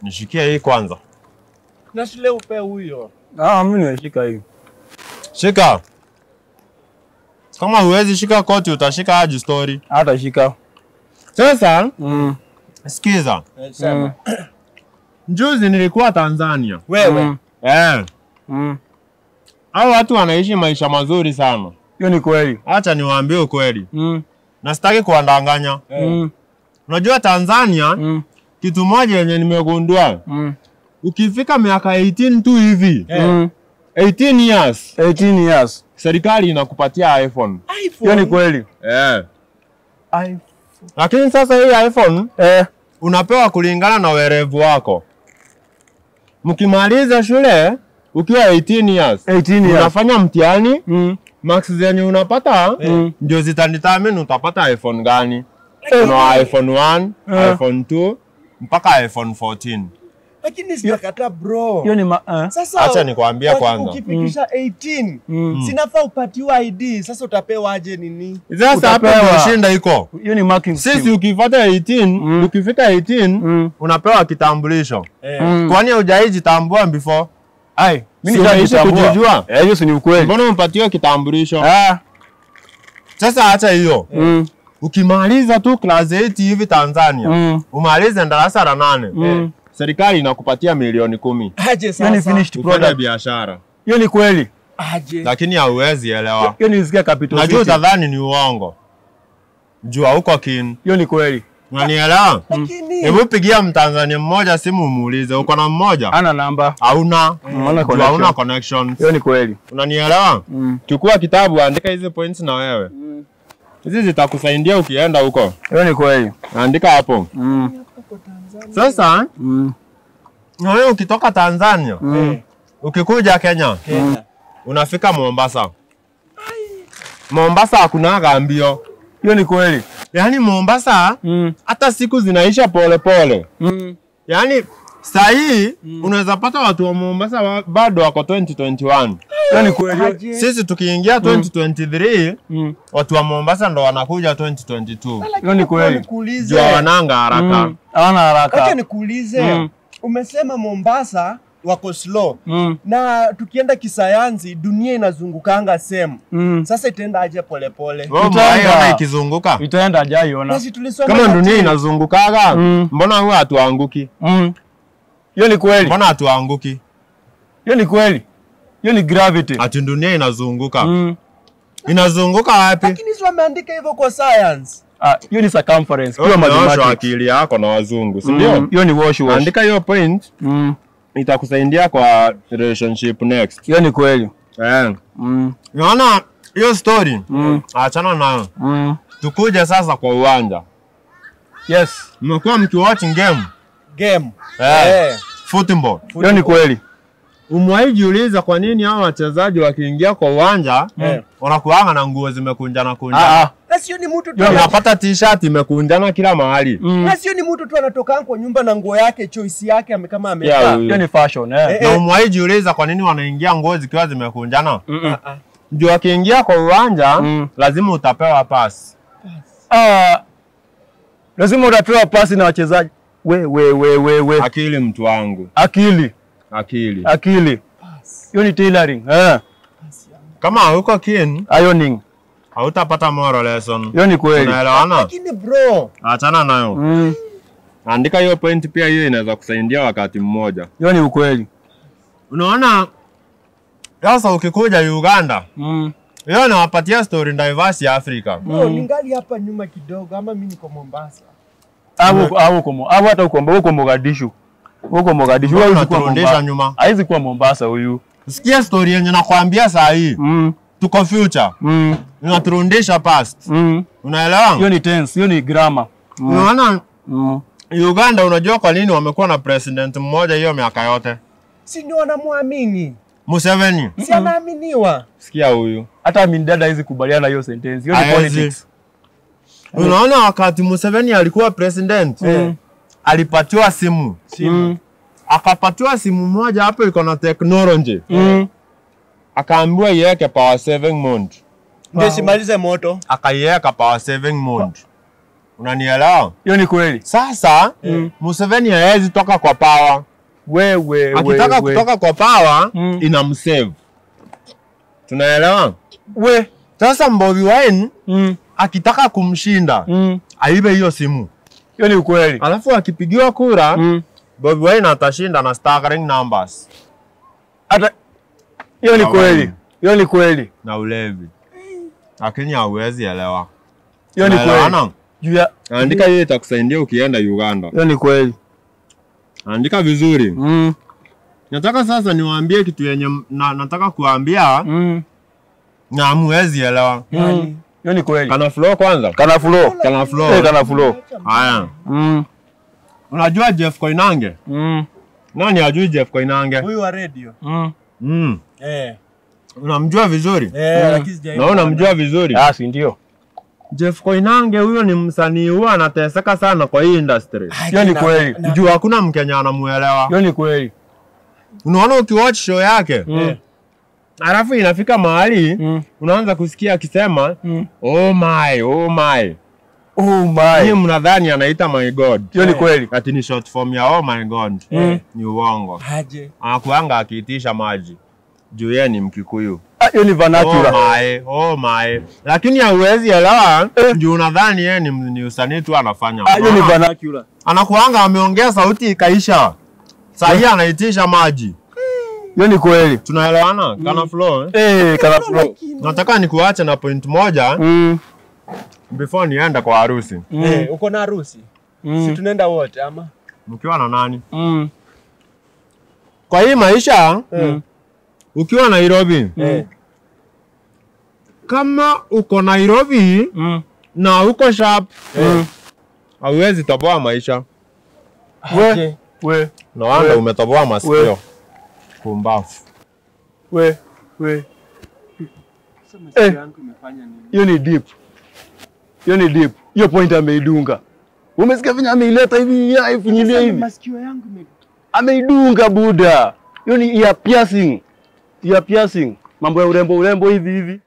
Nishikie hii kwanza. Na shule upe huyo. Ah, mimi nimeshika hii. Shika. Kama huwezi shika koti utashika aje story. Hata shika. Sasa Mm. sikiza. Eh, Sema. Juzi nilikuwa Tanzania. Wewe. Mm. Eh. Mm. Hao watu wanaishi maisha mazuri sana. Hiyo ni kweli. Acha niwaambie ukweli. Mm. Na sitaki kuwadanganya. Mm. Unajua Tanzania Mm. kitu moja yenye nimegundua. Mm. Ukifika miaka 18 tu hivi, Eh. Mm. 18 years, 18 years. serikali inakupatia iPhone. Hiyo ni kweli. Eh. Ai. Lakini sasa hii iPhone Eh. unapewa kulingana na werevu wako. Mkimaliza shule ukiwa 18 years, 18 years. unafanya mtihani, Mm. marks zenye unapata Mm. ndio zitadetermine utapata iPhone gani. Eh. Kuna iPhone 1, Eh. iPhone 2 mpaka iPhone 14. Lakini sitakataa bro. Hiyo ni ma eh. Sasa Acha nikwambie waki- kwanza. Ukifikisha 18 Mm. sinafaa upatiwa ID. Sasa utapewa aje nini? Sasa hapa Utapewa. ndio shinda iko. Hiyo ni marking Sisi scheme. ukifuata 18, Mm. ukifika 18 Mm. unapewa kitambulisho. Eh. Mm. Kwani hujajitambua before? Ai, mimi Si unaishi nishajitambua. kujijua? Eh, hiyo si ni ukweli. Mbona umpatiwe kitambulisho? Ah. Sasa acha hiyo. Mm. Ukimaliza tu class 8 hivi Tanzania, Mm. umalize darasa la nane, Mm. serikali inakupatia milioni kumi Aje Hiyo ni sasa? finished ufanye product. biashara, Hiyo ni kweli. Aje. lakini hauwezi elewa. Hiyo nilisikia capital Najua city. utadhani ni uongo, jua huko kin, Hiyo ni kweli. unanielewa? Lakini Hebu pigia Mtanzania mmoja simu umuulize, uko na mmoja? Ana namba. Hauna, Hauna jua hauna connection. connections. Hiyo ni kweli. Unanielewa? Mm. Chukua kitabu, andika hizi points na wewe, hizi zitakusaidia ukienda huko. Hiyo ni kweli. Andika hapo. Mm. Sasa Mm. na wewe ukitoka Tanzania Mm. ukikuja Kenya Kenya. unafika Mombasa. Mombasa hakunaga mbio, Hiyo ni kweli. yaani Mombasa Mm. hata siku zinaisha pole pole. Mm. Yaani saa hii unaweza pata watu wa Mombasa wa, bado wako 2021. Hiyo ni kweli. Aje. Sisi tukiingia 2023 Mm. watu wa Mombasa ndo wanakuja 2022. Hiyo ni kweli. Nikuulize. Jua wananga haraka. Mm. Hawana haraka. Acha nikuulize. Mm. Umesema Mombasa wako slow. Mm. Na tukienda kisayansi dunia inazungukanga same. Mm. Sasa itaenda aje polepole? Wewe Itaenda. umaiona ikizunguka Itaenda ajaiona. Basi tulisoma kama dunia katika- inazungukaga, Mm. mbona huwa hatuanguki? Mm. Hiyo ni kweli. Mbona hatuanguki? Hiyo ni kweli. Hiyo ni gravity. Ati dunia inazunguka. Mm. Inazunguka wapi? Lakini si wameandika hivyo kwa science. Ah, hiyo ni circumference. Wewe Pure umeoshwa mathematics. akili yako na wazungu, si Mm. ndio? Hiyo ni wash wash. Andika hiyo point Mm. itakusaidia kwa relationship next. Hiyo ni kweli. Eh. Mm. Unaona hiyo story? Mm. Achana nayo. Mm. Tukuje sasa kwa uwanja. Yes. Mmekuwa mkiwatch game Game. Eh. Eh. football. Hiyo ni kweli. Umewahi jiuliza kwa nini hao wachezaji wakiingia kwa uwanja Eh. wanakuanga na nguo zimekunjana Ah kunjana. ah. Na sio ni mtu tu. Yo, ana- Unapata t-shirt imekunjana kila mahali. Mm. Na sio ni mtu tu anatoka kwa nyumba na nguo yake choice yake ame- kama Yeah, amekaa. huyu. Hiyo ni fashion eh. Eh, Na umewahi jiuliza kwa nini wanaingia nguo zikiwa zimekunjana? Mm-mm. Ah, ah. Ndio wakiingia kwa uwanja Mm. lazima utapewa pass. Ah. Lazima utapewa pasi na wachezaji. We we we we we. Akili mtu wangu, Akili. akili. Akili. Hiyo ni tailoring. Eh. Kama hauko keen, Ironing. hautapata moral lesson. Hiyo ni kweli. Unaelewana? Lakini bro, Achana nayo. Mm. Andika hiyo point pia, hiyo inaweza kusaidia wakati mmoja. Hiyo ni ukweli. Unaona, sasa ukikuja Uganda, Mm. hiyo nawapatia story diverse ya Afrika. bro ningali hapa nyuma kidogo ama mimi niko Mombasa. Au au komo. Au hata uko uko Mogadishu. Uko Mogadishu. Mbona Hawezi kuwa unaturudisha Mombasa. nyuma? Haizi kuwa Mombasa huyu. Sikia story yenye nakwambia saa hii, Mm. tuko future, Mm. inaturudisha past. Mm. Hiyo Unaelewa? ni tense, hiyo ni grammar. Mm. Unaona Mm. Uganda, unajua kwa nini wamekuwa na president mmoja hiyo miaka yote? Si ndio wanamwamini? Museveni. Si anaaminiwa? Sikia huyu. Hata mimi dada hizi kubaliana hiyo sentence. Hiyo ni Haezi. politics. Unaona wakati Museveni alikuwa president, Mm. alipatiwa simu. Mm. Akapatiwa simu moja hapo iko na technology. Mm. Akaambiwa iweke power saving mode. Ndio simalize moto. Akaiweka power saving mode. Unanielewa? Hiyo ni kweli. Sasa Museveni hawezi toka kwa power. Wewe Akitaka wewe. kutoka kwa power Mm. inamsave. Tunaelewa? We. Sasa Bobi Wine Mm. akitaka kumshinda Mm. aibe hiyo simu, Hiyo ni ukweli. alafu akipigiwa kura Mm. Bobi Wine atashinda na staggering numbers Hata hiyo ni Hawaii. kweli. Hiyo ni kweli. na ulevi, lakini hauwezi elewa. Hiyo ni kweli. Tunaelewana? Juu ya Andika hiyo itakusaidia ukienda Uganda. hiyo ni kweli. Andika vizuri. Mm. Nataka sasa niwaambie kitu yenye m- na, nataka kuambia Mm. na hamwezi elewa. Mm. Hiyo ni kweli. Kana flow kwanza. Kana flow. Kana flow. Eh, kana flow. Haya. Mm. Unajua Jeff Koinange? Mm. Nani ajui Jeff Koinange? Huyu wa radio. Mm. Mm. Eh. Unamjua vizuri? Eh, lakini sijai. Na unamjua vizuri? Ah, si ndio? Jeff Koinange huyo ni msanii huwa anateseka sana kwa hii industry. Hiyo ni kweli. Juu hakuna Mkenya anamuelewa. Hiyo ni kweli. Unaona ukiwatch show yake, Mm. alafu inafika mahali Mm. unaanza kusikia akisema Mm. oh my, oh my. Oh Hii my. mnadhani anaita my god. Hiyo ni kweli. Ati ni short form ya oh my god. Mm. Ni uongo. Aje. Anakuanga akiitisha maji. Juu yeye ni Mkikuyu. Ah, Hiyo ni Oh vernacular. my, oh my. Lakini hauwezi elewa juu unadhani yeye ni, ni usanii tu anafanya. Ah, Hiyo ni Ah, vernacular. Anakuanga ameongea sauti ikaisha. Saa hii anaitisha maji. Hiyo ni kweli. Tunaelewana? Kana flow. Eh? Eh, kana flow. Nataka nikuache na point moja Mm. before niende kwa harusi. Mm. Eh, uko na harusi? Si Mm. tunaenda wote ama? Mkiwa na nani? Mm. Kwa hii maisha Eh. ukiwa Nairobi, Eh. kama uko Nairobi Mm. na uko sharp, Mm. hauwezi toboa maisha. We. Aje. We. No wonder We. umetoboa masikio. We. Pumbafu. We. We. Sasa masikio Eh. yangu imefanya nini? Hiyo ni deep. Hiyo ni deep. Hiyo point ameidunga. Umesikia venye ameileta hivi ya ifinyilia Sasa hivi. Masikio yangu ime Ameidunga buda. Hiyo ni ear piercing. Ear piercing. Mambo ya urembo urembo hivi hivi.